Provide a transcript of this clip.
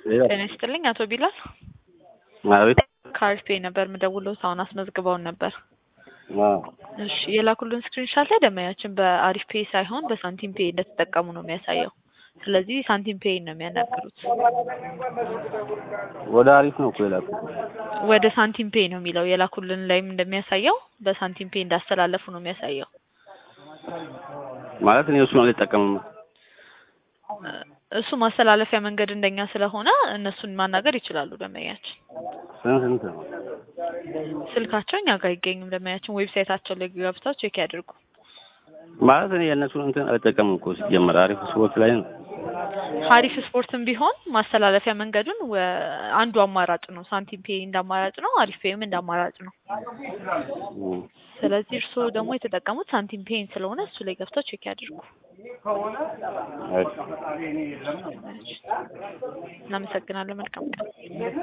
ጤና ይስጥልኝ አቶ ቢላል አቤት። ከአሪፍ ፔይ ነበር የምደውለው አሁን አስመዝግበውን ነበር። አዎ። እሺ የላኩልን ስክሪንሻት ላይ ደንበኛችን በአሪፍ ፔይ ሳይሆን በሳንቲም ፔይ እንደተጠቀሙ ነው የሚያሳየው። ስለዚህ ሳንቲም ፔይ ነው የሚያናግሩት። ወደ አሪፍ ነው እኮ የላኩት። ወደ ሳንቲም ፔይ ነው የሚለው የላኩልን ላይም እንደሚያሳየው በሳንቲም ፔይ እንዳስተላለፉ ነው የሚያሳየው። ማለት እኔ እሱን አልጠቀምም። እሱ ማስተላለፊያ መንገድ እንደኛ ስለሆነ እነሱን ማናገር ይችላሉ ደንበኛችን። ስንት ስንት ነው? ስልካቸው እኛ ጋር አይገኝም። ደንበኛችን ዌብሳይታቸው ላይ ገብተው ቼክ ያድርጉ። ማለት እኔ የእነሱን እንትን አልጠቀምም እኮ ሲጀመር አሪፍ ስፖርት ላይ ነው። ሀሪፍ ስፖርትም ቢሆን ማስተላለፊያ መንገዱን ወ- አንዱ አማራጭ ነው። ሳንቲም ፔይ እንደ አማራጭ ነው። አሪፍ ፔይም እንደ አማራጭ ነው። እም። ስለዚህ እርስዎ ደግሞ የተጠቀሙት ሳንቲም ፔይን ስለሆነ እሱ ላይ ገብተው ቼክ ያድርጉ። እሺ። እናመሰግናለን። መልካም ቀን።